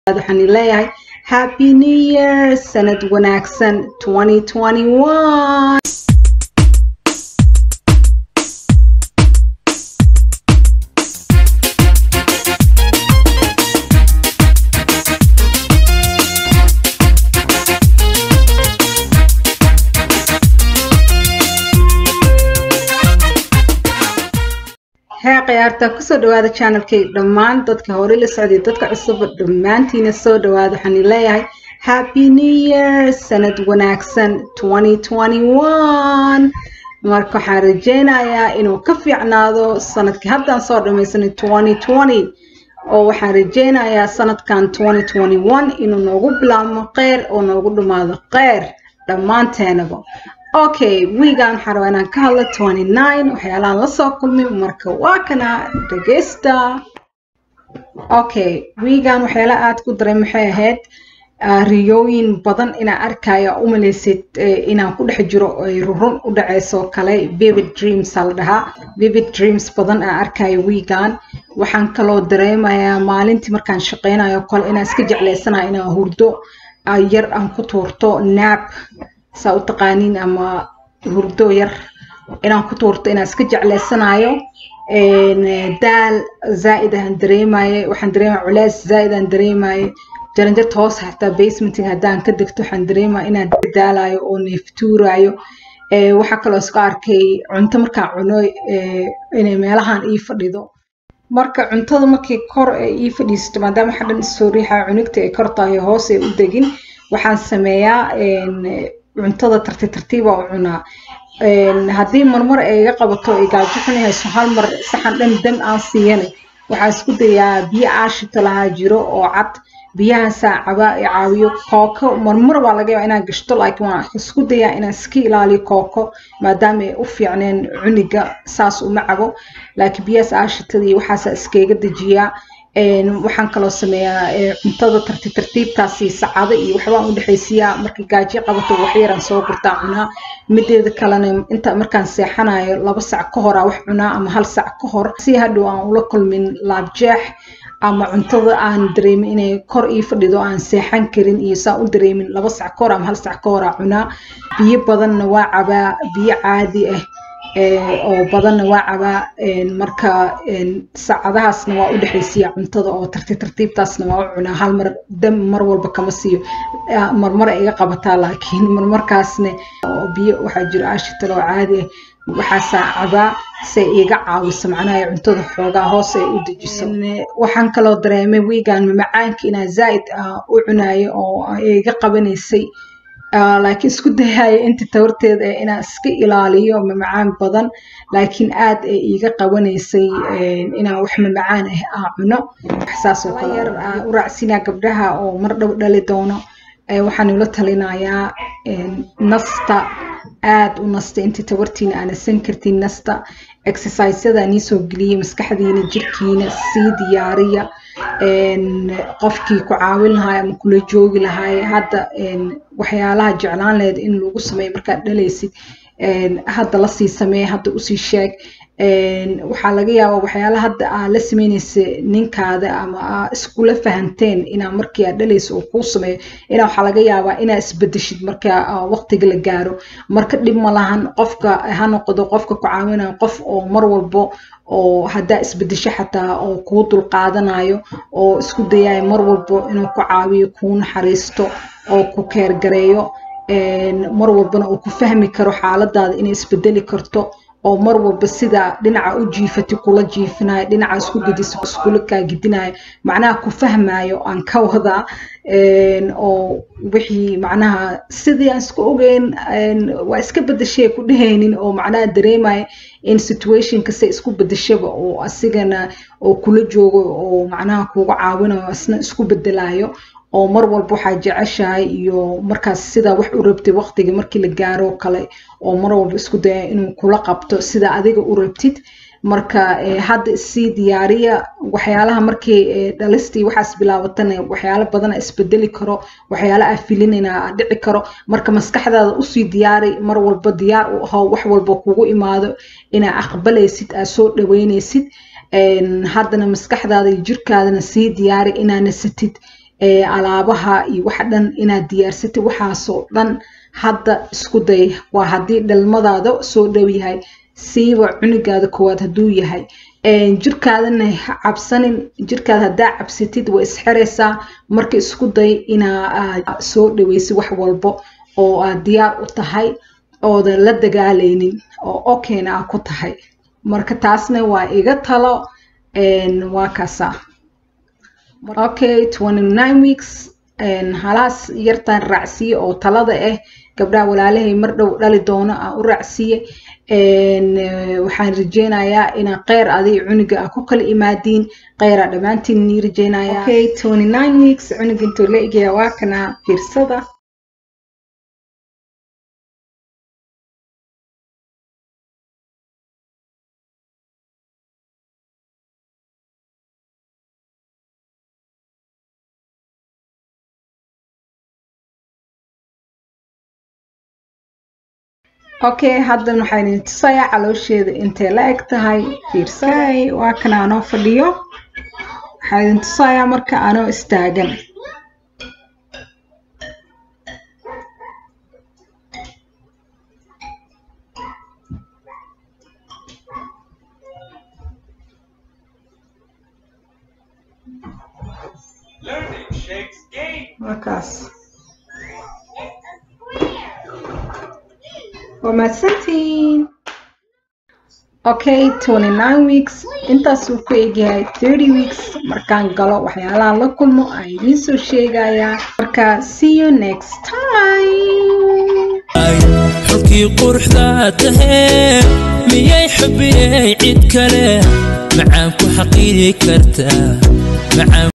waxaan leeyahay happy new year sanad wanaagsan 2021 hee khiyaarta kusoo dhawaada channelkay dhammaan dadka hore la socday dadka cusub dhammaantiina soo dhawaada waxaan leeyahay happy new year sanad wanaagsan 2021 marka waxaan rajeynayaa inuu ka fiicnaado sanadkii haddaan soo dhamaysanay 2020 oo waxaan rajeynayaa sanadkan 2021 inuu noogu bilaabmo kheyr oo noogu dhumaado kheyr dhammaanteenaba okay wiigaan waxaan rabaa inaan ka hadlo 29 waxyaalahan la soo kulmay marka waa kana dhegeysta okay wiigaan waxyaala aad ku daray maxay ahayd riyooyin badan inaan arkaya umalaysid inaan ku dhex jiro ay rurun u dhaceyso kale vivid dreams la dhahaa vivid dreams badan aan arkayo wiigaan waxaan kaloo dareemayaa maalintii markaan shaqeynayo kale inaan iska jecleysanayo inaan hurdo yar aan ku tuurto naab saa u taqaaniin ama hurdo yar inaan ku tuurto inaan iska jecleysanayo daal zaaid aan dareemaye waxaan dareemaya culeys zaaid aan dareemaye jaranjarta hoos xataa basementing haddaan ka degto waxaan dareemaya inaan daalayo oo neeftuurayo waxaa kaloo iska arkay cunto markaan cuno inay meelahan ii fadhido marka cuntada markii kor ay ii fadhiisato maadaama waxa dhan isoo riixaya cunugta ay kor tahay hoos ay u degin waxaan sameeyaa cuntada tartiib tartiiba u cunaa haddii marmar ay iga qabato ay gaajo xunihayso hal mar saxan dhan dam aan siiyanay waxaan isku dayaa biyo aashita lahaa jiro oo cad biyahaasaa caba i caawiyo kooko marmar waa laga yaaba inaan gashto laakiin waan isku dayaa inaan iska ilaaliyo kooko maadaama ay u fiicneen cuniga saas uma cabo laakiin biyahaas aashitada iyo waxaasaa iskaga dejiyaa waxaan kaloo sameeyaa cuntada tartiib tartiibtaasi sacado iyo waxbaan u dhexaysiiyaa marka gaajo qabato waxyaraan soo gurtaa cunaa mideeda kalena inta markaan seexanayo laba sac ka horaa wax cunaa ama hal sac ka hor si hadhow aan ula kulmin laabjeex ama cuntada aan dareemin inay kor ii fadhido aan seexan karin iyo saan u dareemin laba sac ka hor ama hal sac ka horaa cunaa biyo badanna waa cabaa biyo caadi ah oo badanna waa cabaa marka saacadahaasna waa u dhexaysiiya cuntada oo tartiib tartiibtaasna waa u cunaa hal mar dam mar walba kama siiyo marmar ay iga qabataa laakiin marmarkaasna oo biyo waxaa jiro aashital oo caadi ah waxaasaa cabaa say iga caawiso macnaha cuntada xoogaa hoos ay u dejiso waxaan kaloo dareemay wiigan mamacaanka inaa zaa'id u cunayo oo iga qabanaysay laakiin isku dayayo inta tawarteeda ee inaan iska ilaaliyo mamacaan badan laakiin aad ay iiga qabanaysay inaan wax mamacaan ah aa cuno saasoo kale yar u raacsinaa gabdhaha oo mar dhow dhali doono waxaan ula talinayaa nasta aad u nasta intii tawartiina aanasan kartin nasta exerciseyada nii soo geliyay maskaxdiina jirkiina sii diyaariya qofkii ku caawin lahaay ama kula joogi lahaay hadda waxyaalaha jeclaan lahayd in lagu sameeyo markaad dhalaysid hadda lasii sameey hadda usii sheeg waxaa laga yaabaa waxyaalaha hadda aa la sameynaysa ninkaada ama aa iskula fahanteen inaa markii aad dhalaysa uu kuu sameeyo inaa waxaa laga yaabaa inaa isbedeshid marka waqtiga la gaaro marka dhib ma lahan qofka ha noqdo qofka ku caawinayo qof oo mar walbo oo haddaa isbedesho xataa oo kuu dulqaadanayo oo isku dayayo mar walbo inuu ku caawiyo kuu naxariisto oo ku keergareeyo mar walbana uu ku fahmi karo xaaladaada inay isbedeli karto oo mar walba sida dhinaca u jiifati kula jiifinayo dhinaca isku gediso iskula kaa gedinayo macnaha ku fahmayo aan ka wadaa oo wixii macnaha sidii aan isku ogeyn waa iska bedeshay ku dhehaynin oo macnaha dareemaya in situation kasta isku bedeshaba oo asigana oo kula joogo oo macnaha kuga caawinayo asna isku bedelayo oo mar walba waxaa jeceshahay iyo markaas sidaa wax u rabtid waqtiga markii la gaaro kale oo mar walba isku daya inuu kula qabto sida adiga u rabtid marka hadda sii diyaariya waxyaalaha markii dhalistii waxaas bilaabatana waxyaalo badana isbedeli karo waxyaala aa filinayna aa dhici karo marka maskaxdaada usii diyaari mar walba diyaar u aho wax walba kugu imaado inaa aqbalaysid aa soo dhaweynaysid haddana maskaxdaada iyo jirkaadana sii diyaari inaa nasatid alaabaha iyo waxa dhan inaad diyaarsatid waxaasoo dhan hadda isku day waa haddii dhalmadaada soo dhow yahay siiba cunugaada koowaad hadduu yahay jirkaadana ha cabsanin jirkaada haddaa cabsatid way isxiraysaa marka isku day inaa soo dhaweysid wax walbo oo aad diyaar u tahay oodan la dagaalaynin oo okeyna aa ku tahay marka taasna waa iga talo waa kaasa okay twenty nine weeks halaas yartaan raacsiye oo talada ah gabdhaha walaalahay mar dhow dhali doono aan u raacsiye waxaan rajeynayaa inaa kheyr aday cunuga a ku kala imaadiin kheyraa dhammaantiin nii rajeynaya okay twenty nine weeks cunuga intuu la egaya waa kana fiirsada okay haddan waxaan idin tusayaa caloosheeda intay la eg tahay fiirsay waa kana anoo fadhiyo waxaan idin tusayaa marka anoo istaagan markaas waa mahadsantiin okay twenty nine weeks intaasuu ku egyahay thirty weeks markaan galo waxyaalahan la kulmo aan idiin soo sheegayaa marka see you next time xulkii quruxdaa tahee miyay xubiyey cid kale macaan ku xaqiiri kartaa